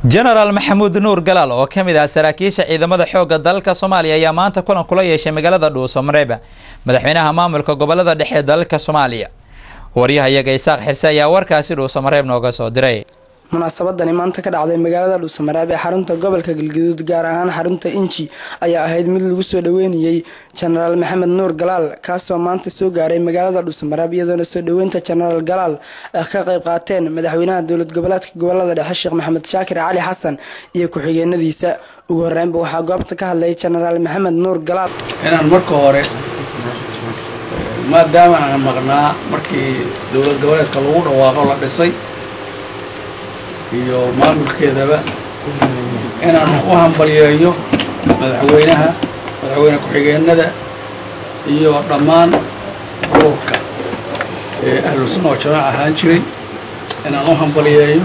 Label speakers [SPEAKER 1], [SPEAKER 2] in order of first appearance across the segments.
[SPEAKER 1] jenaraal maxamuud nuur galaal oo ka mid ah saraakiisha ciidamada xoogga dalka soomaaliya ayaa maanta kulan kula yeeshay magaalada dhuuso mareeba madaxweynaha maamulka gobolada dhexe ee dalka soomaaliya waryahayaga isaaq xirse ayaa warkaasi dhuuso mareeb nooga soo diray
[SPEAKER 2] munaasabadani maanta ka dhacday magaalada dhuusamareeb ee xarunta gobolka galgaduud gaar ahaan xarunta inji ayaa ahayd mid lagu soo dhaweynayey jenaraal maxamed nuur galaal kaasoo maanta soo gaaray magaalada dhuusamareeb iyadoona soo dhaweynta jenaraal galaal ay ka qayb qaateen madaxweynaha dowlad goboleedka gobolada dhexe sheekh maxamed shaakir cali xasan iyo ku-xigeenadiisa ugu horeynba waxaa goobta ka hadlay jenaraal maxamed nuur galaal
[SPEAKER 3] inaan marka hore maadaama aan maqnaa markii dowlad goboleedka lagu dhawaaqo la dhisay iyo maamulkeedaba inaan u hambalyeeyo madaxweynaha madaxweyne ku-xigeenada iyo dhammaan ururka ee ahlu sunna oo jamaac ahaan jiray inaan u hambalyeeyo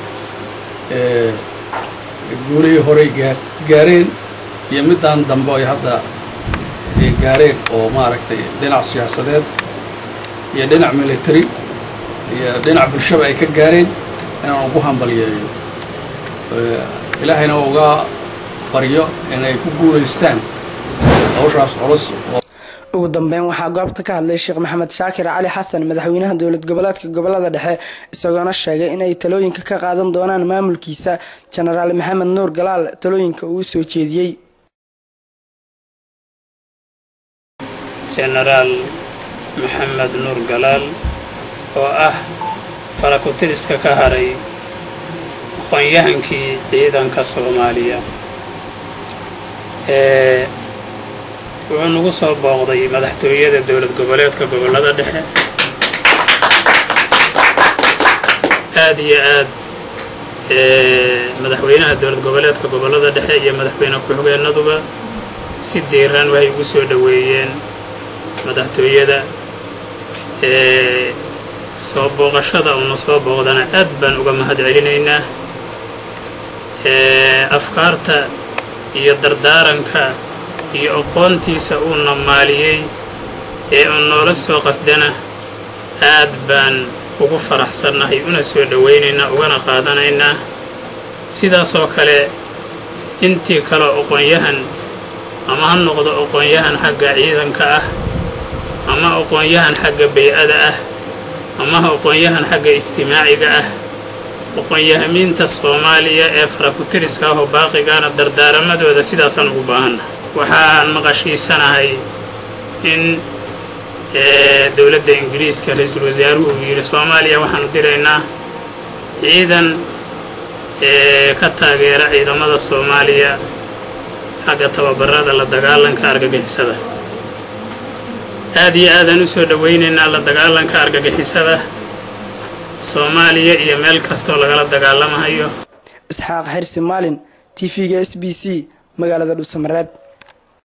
[SPEAKER 3] guulihii horey gaareen iyo middaan dambe ay hadda gaareen oo maaragtay dhinac siyaasadeed iyo dhinac military iyo dhinac bulshaba ay ka gaareen inaan ugu hambalyeeyo ilaahayna uga baryo inay ku guulaystaan hawshaas culus
[SPEAKER 2] ugu dambeyn waxaa goobta ka hadlay sheekh maxamed shaakir cali xasan madaxweynaha dowlad goboleedka gobolada dhexe isagoona sheegay inay talooyinka ka qaadan doonaan maamulkiisa jenaraal maxamed nuur galaal talooyinka uu soo jeediyey
[SPEAKER 4] jenaraal maxamed nuur galaal oo ah falakutiriska ka haray aqoon-yahankii ciidanka soomaaliya ee wuxuu nagu soo booqday madaxtooyada dowlad goboleedka gobollada dhexe aad iyo aad madaxweynaha dowlad goboleedka gobollada dhexe iyo madaxweyne ku-xigeenaduba si diiran waxay ugu soo dhoweeyeen madaxtooyada soo booqashada uuna soo booqdana aad baan uga mahad celinaynaa afkaarta iyo dardaaranka iyo aqoontiisa uuna maaliyey ee uu noola soo qasdana aad baan ugu faraxsannahay una soo dhowaynaynaa ugana qaadanaynaa sidaasoo kale intii kaleo aqoon-yahan ama ha noqdo aqoon-yahan xagga ciidanka ah ama aqoon-yahan xagga bay-ada ah ama aqoon-yahan xagga ijtimaaciga ah aqoon-yahamiinta soomaaliya ee farakutiriska ah oo baaqigaana dardaaramadooda sidaasaan ugu baahanna waxaan maqashiisanahay in dowladda ingiriiska ra-iisul wasaaruhu uu yidhi soomaaliya waxaanu diraynaa ciidan ka taageera ciidamada soomaaliya xagga tababarada la dagaalanka argagixisada aad iyo aadaan u soo dhowaynaynaa la dagaalanka argagixisada soomaaliya iyo meel kastoo lagala dagaalamahayo
[SPEAKER 2] isxaaq xirsi maalin t v-ga s b c magaalada dhuusamareeb